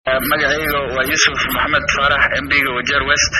magacayga waa yuusuf maxamed faarax mbiga wajeer west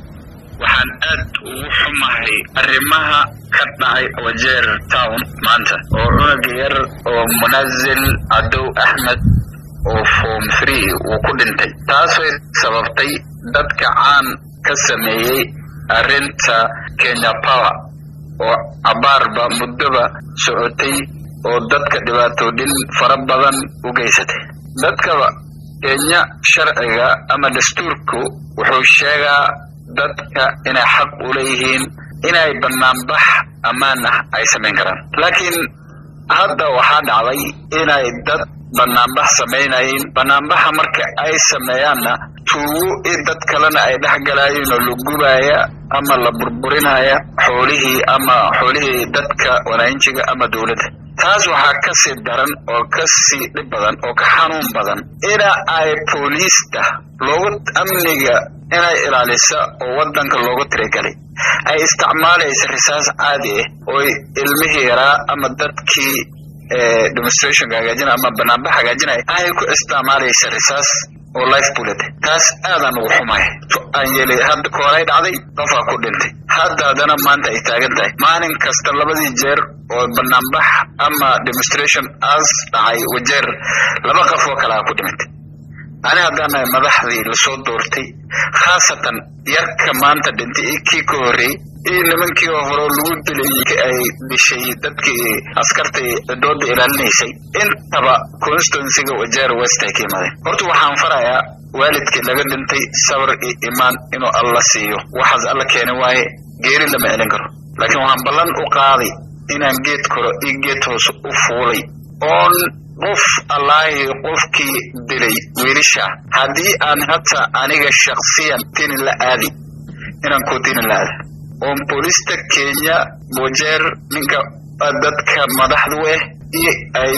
waxaan aad ugu xumahay arrimaha ka dhacay wajeer town maanta oo cunug yar oo munazil cadow axmed oo form free uu ku dhintay taasay sababtay dadka caan ka sameeyey arrinta kenya power oo abaarba muddoba socotay oo dadka dhibaatoodhin fara badan u geysatay dadkaba kenya sharciga ama dastuurku wuxuu sheegaa dadka inay xaq u leeyihiin inay banaanbax ammaan ah ay samayn karaan laakiin hadda waxaa dhacday inay dad banaanbax samaynayeen banaanbaxa marka ay sameeyaanna tuugo in dad kalena ay dhex galaayeen oo la gubaya ama la burburinaya xoolihii ama xoolihii dadka wanaanjiga ama dowladda taas waxaa ka sii daran oo ka sii dhib badan oo ka xanuun badan ina ay booliista loogu amniga inay ilaalisa oo waddanka loogu tirigalay ay isticmaalaysa risaas caadi ah ooy ilmihii yaraa ama dadkii demonstrationka hagaajina ama banaanbax hagaajinaya ay ku isticmaalaysa risaas oo life bullet taas aadaan ugu xumahay aan yeelay hadda koolay dhacday qofaa ku dhintay hadda haddana maanta ay taagan tahay maalin kasta labadii jeer oo banaanbax ama demonstration as dhacay wajeer laba qof oo kalea ku dhimatay ani haddaanahay madaxdii lasoo doortay khaasatan yarka maanta dhintay iyo kii ka horreeyey iyo nimankii oo hore lagu dilay ay dishay dadkii askartai cidooda ilaalinaysay intaba constituencyga wajeer west ay ka yimaadeen horta waxaan farayaa waalidkii laga dhintay sabar iyo imaan inuu alla siiyo waxaas alla keeni waaye geeri lama celin karo laakiin waxaan ballan u qaaday inaan geed koro iyo geed hoose u fuulay oon qof allaahi qofkii dilay wiilisha haddii aan hata aniga shaksiyan tini la aadi inaan kootini la aada oon boolista kenya wajeer ninka dadka madaxdu ah iyo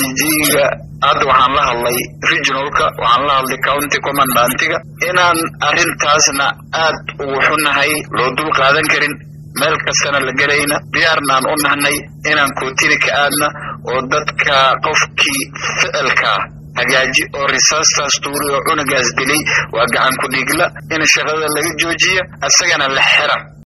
iga hadda waxaan la hadlay regionalka waxaan la hadlay county commandantiga inaan arrintaasna aad ugu xunahay loo dul qaadan karin meel kastana la gelayna diyaarnaan u nahnay inaan kootini ka aadna oo dadka qofkii ficilka hagaaji oo risaastaas tuuri oo cunugaas dilay waa gacan ku dhiigla in shaqada laga joojiya isagana la xira